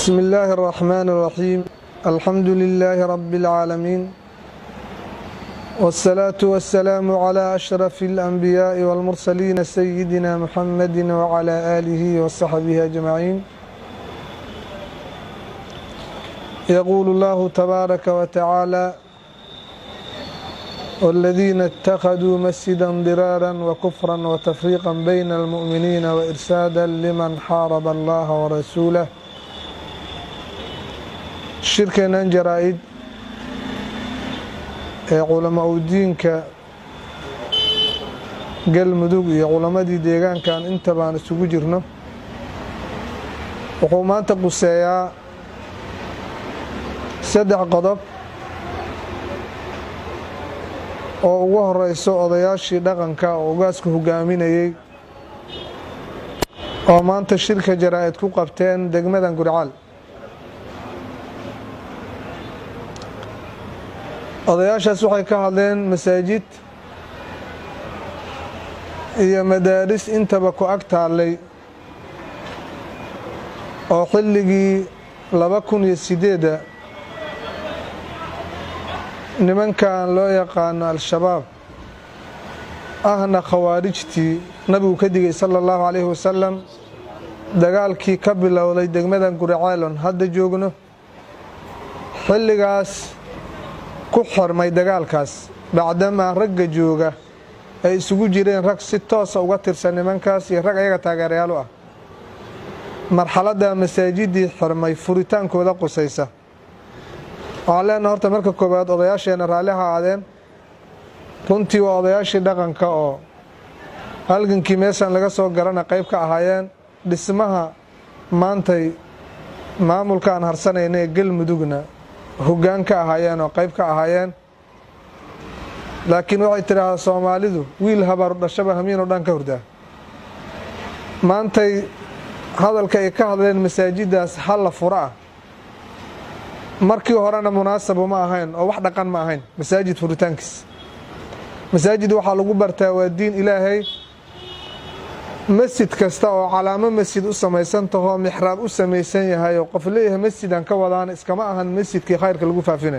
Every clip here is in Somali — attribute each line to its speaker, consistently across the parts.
Speaker 1: بسم الله الرحمن الرحيم الحمد لله رب العالمين والصلاة والسلام على أشرف الأنبياء والمرسلين سيدنا محمد وعلى آله وصحبه أجمعين يقول الله تبارك وتعالى والذين اتخذوا مسجدا ضرارا وكفرا وتفريقا بين المؤمنين وإرسادا لمن حارب الله ورسوله shirkeennan jaraa-id ee culamaa u diinka galmudug iyo culammadii deegaankan inta baan isugu jirno wuxuu maanta quseeyaa saddex qodob oo ugu horeyso odayaashii dhaqanka oo ugaasku hogaaminayey oo maanta shirka jaraa-id ku qabteen degmadan gurcaal odayaashaas waxay ka hadleen masaajid iyo madaaris intaba ku ag taallay oo xilligii laba kun iyo sideedda nimankan loo yaqaano al-shabaab ahna khawaarijtii nabigu ka digay sala allahu calayhi wasalam dagaalkii ka bilowday degmadan guraceelon hadda joogno xilligaas ku xormay dagaalkaas bacdamaa ragga jooga ay isugu jireen rag si toosa uga tirsan nimankaas iyo rag ayaga taageerayaal u ah marxaladda masaajidii xormay furitaankooda qusaysa waxaan leenaha horta marka koowaad odayaasheenna raalli ha aadeen runtii waa odayaashii dhaqanka oo halgankii meeshan laga soo garana qayb ka ahaayeen dhismaha maantay maamulka aan harsanayna ee galmudugna hoggaan ka ahaayeen oo qayb ka ahaayeen laakiin waxay tidhaahdaa soomaalidu wiil habaaru dhashaba hamiinoo dhan ka hurdaa maantay hadalka ay ka hadleen masaajiddaas halla fura ah markii horena munaasabu ma ahayn oo wax dhaqan ma ahayn masaajid furitaankiis masaajid waxaa lagu bartaa waa diin ilaahay masjid kasta oo calaamo masjid u samaysan tahoo mixraab u samaysan yahay oo qof leeyahay masjidaan ka wadaan iskama ahan masjidkii khayrka lagu faafinay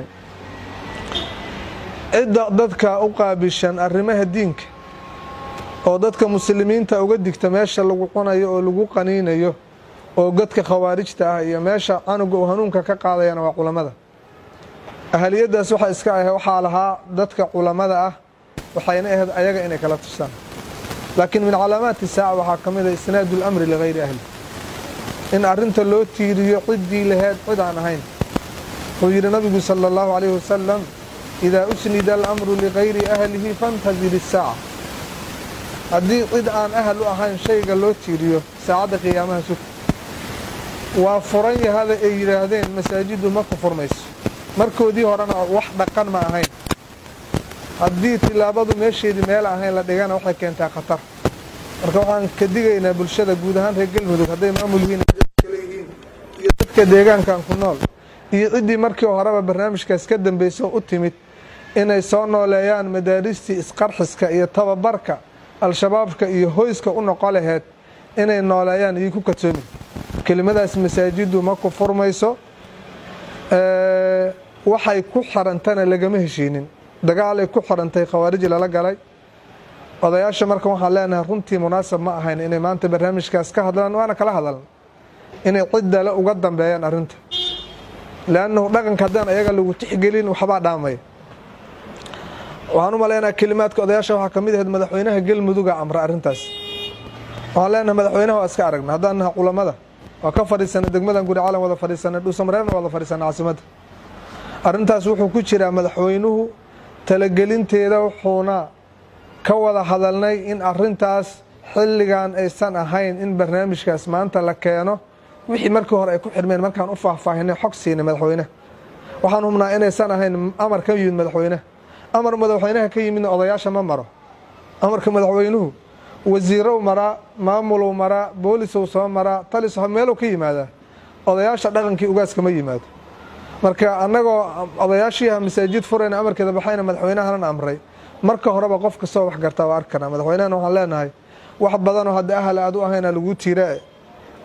Speaker 1: cidda dadka u qaabishan arrimaha diinka oo dadka muslimiinta uga digta meesha lagu cunayo oo lagu qaniinayo oo godka khawaarijta ah iyo meesha canuga uu hanuunka ka qaadayana waa culammada ahaliyaddaas waxaa iska ah waxaa lahaa dadka culammada ah waxayna ahayd ayaga inay kala tushaan laakiin min calaamaati saaca waxaa ka mid a isnaadu lamri ligayri ahli in arrinta loo tiiriyo ciddii laheyd cid aan ahayn wuxuu yidhi nabigu sala allahu calayhi wasalam idaa usnida alamru ligayri ahlihi fantazir isaaca haddii cid aan ahal u ahayn shayga loo tiiriyo saacadda qiyaamaha sug waa furan yahada ay yidhaahdeen masaajiddu ma ku furmayso markoodii horena wax dhaqan ma ahayn haddii tilaabadu meesheedii meel ahayn la dhigana waxay keentaa khatar marka waxaan ka digaynaa bulshada guud ahaan reer galmudug hadday maamul yihiin yihiin iyo dadka deegaankan ku nool iyo ciddii markii horeba barnaamijkaas ka dambeyso u timid inay soo nooleeyaan madaaristii isqarxiska iyo tababarka al-shabaabka iyo hoyska u noqo laheyd inay nooleeyaan iyo ku kadsoomin kelimadaas masaajiddu ma ku furmayso waxay ku xirantana lagama heshiinin dagaalay ku xirantay khawaariji lala galay odayaasha marka waxaan leenahay runtii munaasab ma ahayn inay maanta barnaamijkaas ka hadlaan waana kala hadalna inay ciddale uga dambeeyaan arrinta leannahu dhaqanka haddaan ayaga lagu tixgelin waxbaa dhaamaya waxaan u maleynaha kelimaadka odayaasha waxaa ka mid ahayd madaxweynaha galmuduga amra arrintaas waxaan leenahay madaxweynaha waa iska aragna haddaan naha culammada waa ka fadhiisanay degmadan guri calan wada fadhiisanay dhuusamareerna wada fadhiisanay caasimadda arrintaas wuxuu ku jiraa madaxweynuhu talagelinteeda wuxuuna ka wada hadalnay in arrintaas xilligan aysan ahayn in barnaamijkaas maanta la keeno wixii markii hore ay ku xirmeen markaan u faahfaahinay xog siinay madaxweyneha waxaan hubnaa inaysan ahayn amar ka yimid madaxweyneha amar madaxweynaha ka yimidna odayaasha ma maro amarka madaxweynuhu wasiirow maraa maamulou maraa boolisow soo maraa talis meelow ka yimaadaa odayaasha dhaqankii ugaaska ma yimaado marka annagoo odayaashiiha masaajid furayna amarkeeda baxayna madaxweynahanan amray marka horeba qof kastoo wax gartaa waa arki karnaa madaxweynahana waxaan leenahay wax badanoo hadda ahal aad u ahayna lagu tiira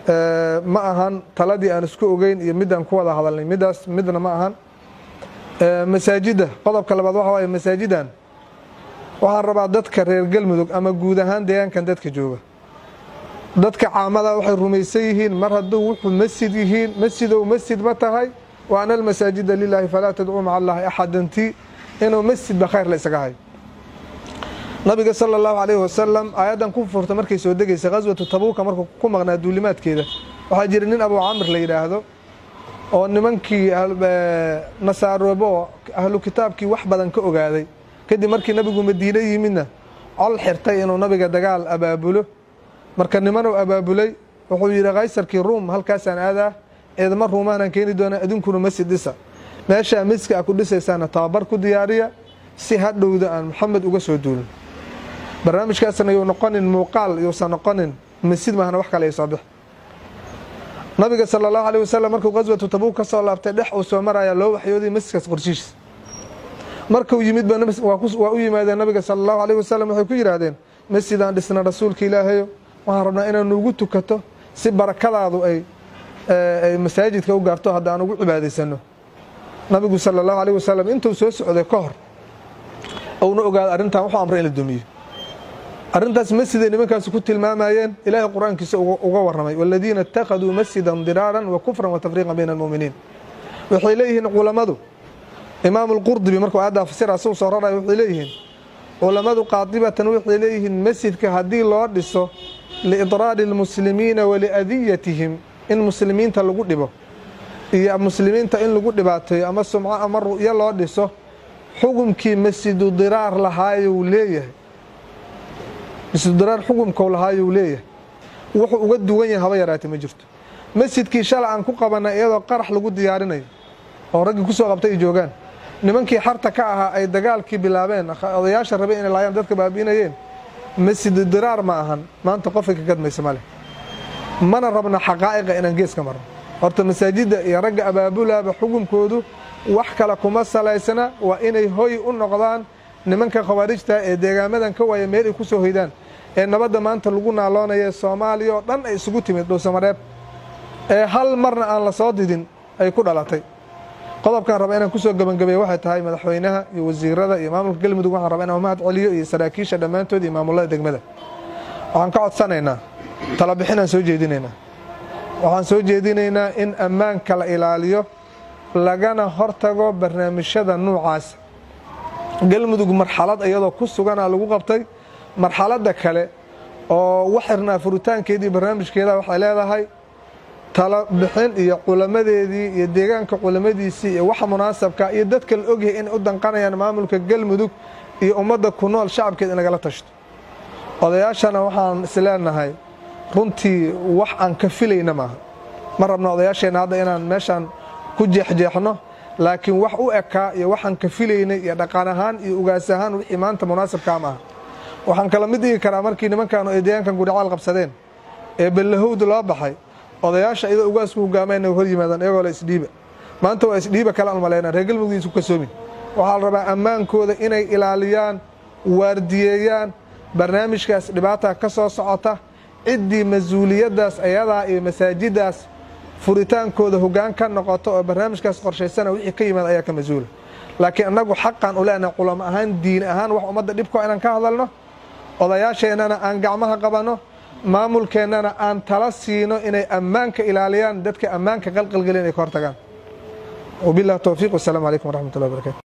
Speaker 1: ma ahan taladii aan isku ogeyn iyo midaan ku wada hadalnay midaas midna ma ahan masaajidda qodobka labaad waxa waaye masaajidan waxaan rabaa dadka reer galmudug ama guud ahaan deegaankan dadka jooga dadka caamada waxay rumaysan yihiin mar hadduu wuxuu masjid yihiin masjidow masjid ma tahay wa ana almasaajida lilaahi falaa tadcuu maca allahi axadanti inuu masjidba khayr la isaga hayo nabiga sala allahu calayhi wasalam aayaddan ku furta markay soo degaysa khaswatu tabuuka markuu ku maqnaa duulimaadkeeda waxaa jira nin abuu camr la yidhaahdo oo nimankii nasaaroobo oo ahlu kitaabkii wax badan ka ogaaday kadib markii nabigu madiine yimidna col xirtay inuu nabiga dagaal abaabulo marka nimanuu abaabulay wuxuu yidhi kaysarkii ruum halkaasaan aadaa ciidamo ruumaanaan keeni doonaa idinkuna masjid dhisa meeshaa masjidka a ku dhisaysaana tababar ku diyaariya si hadhowda aan maxamed uga soo duulin barnaamijkaasna yuu noqonin muuqaal yuusan noqonin masjid maahna wax kale ay soo bix nabiga sala allahu alayh wasalam markuu qaswatu tabuuk ka soo laabtay dhex uu soo maraya loo waxyooday masjidkaas qorshihiis markuu yimidba waa u yimaadeen nabiga sala allahu alayh wasalam waxay ku yidhaahdeen masjidaan dhisna rasuulka ilaahayo waxaan rabnaa inaan nuugu tukato si barakadaadu ay ay masaajidka u gaarto hadda aan ugu cibaadaysano nabigu sala allahu alayh wasalam intuu soo socday ka hor uuna ogaada arrintan wuxuu amray in la dumiyo arrintaas masjiday nimankaasi ku tilmaamayeen ilaahay qur-aankiisa uga warramay waladiina ittakhaduu masjidan diraaran wa kufran wa tafriiqan bayna almu'miniin waxay leeyihiin culammadu imaamu lqurdubi markuu aayaddaa fasira asuu soo raraya waxay leeyihiin culammadu qaadibatan waxay leeyihiin masjidka haddii loo dhiso liidraari almuslimiina waliadiyatihim in muslimiinta lagu dhibo iyo muslimiinta in lagu dhibaateeyo ama sumco ama ru'yo loo dhiso xukumkii masjidu diraar lahaayou leeyahay masjidu diraar xukumkou lahaayou leeyahay wuxuu uga duwan yahay haba yaraatay ma jirto masjidkii shala aan ku qabanay iyadoo qarax lagu diyaarinayo oo raggii kusoo qabtay ay joogaan nimankii xarta ka ahaa ay dagaalkii bilaabeen odayaasha rabay inay laayaan dadka baabi'inayeen masjidu diraar ma ahan maanta qofay ka gadmaysa maleh mana rabna xaqaa'iqa inaan geeska marno horta masaajidda iyo ragga abaabulaaba xukunkoodu wax kale kuma salaysana waa inay hoy u noqdaan nimanka khawaarijta ee deegaamadan ka waaya meel ay ku soo hoydaan ee nabadda maanta lagu naaloonaya soomaaliya oo dhan ay isugu timid dhuusamareeb ee hal marna aan la soo didin ay ku dhalatay qodobkaan raba inaan kusoo gebangabeeye waxay tahay madaxweynaha iyo wasiirada iyo maamulka galmudug waxaan raba inaan mahad celiyo iyo saraakiisha dhammaantood iyo maamulada degmada waxaan ka codsanaynaa talabixinaan soo jeedinaynaa waxaan soo jeedinaynaa in ammaanka la ilaaliyo lagana hortago barnaamijyada nuucaasa galmudug marxalad iyadoo ku suganaa lagu qabtay marxaladda kale oo wax xirnaa furitaankeedii barnaamijkeeda waxay leedahay talo bixin iyo culamadeedii iyo deegaanka culamadiisii iyo waxa munaasabka iyo dadka la ogyahay inay u danqanayaan maamulka galmudug iyo ummadda ku nool shacabkeed in lagala tashto odayaashana waxaan isleenahay runtii wax aan ka filayna maaha ma rabno odayaasheenna hadda inaan meeshaan ku jeexjeexno laakiin wax u ekaa iyo waxaan ka filaynay iyo dhaqan ahaan iyo ugaas ahaan wixii maanta munaasabkaa maaha waxaan kala mid dhigi karaa markii nimankaanu ay deegaankan gudhicaal qabsadeen ee ballahowda loo baxay odayaasha iyadoo ugaasku hogaamayn hor yimaadaan iyagoo la isdhiiba maanta waa isdhiiba kale almaleyna reer galmudugdiisu kasoomin waxaa la rabaa ammaankooda inay ilaaliyaan waardiyeeyaan barnaamijkaas dhibaata ka soo socota ciddii mas-uuliyaddaas ayadaa iyo masaajiddaas furitaankooda hoggaan ka noqoto oo barnaamijkaas qorshaysana wixii ka yimaad ayaa ka mas-uula laakiin annagu xaqan u leenahay culamo ahaan diin ahaan wax ummadda dhibko inaan ka hadalno odayaasheennana aan gacmaha qabanno maamulkeennana aan tala siino inay ammaanka ilaaliyaan dadka ammaanka qalqalgelin ay ka hortagaan wabillahi towfiiq wasalaamu calaykum waraxmat ullahi barakatu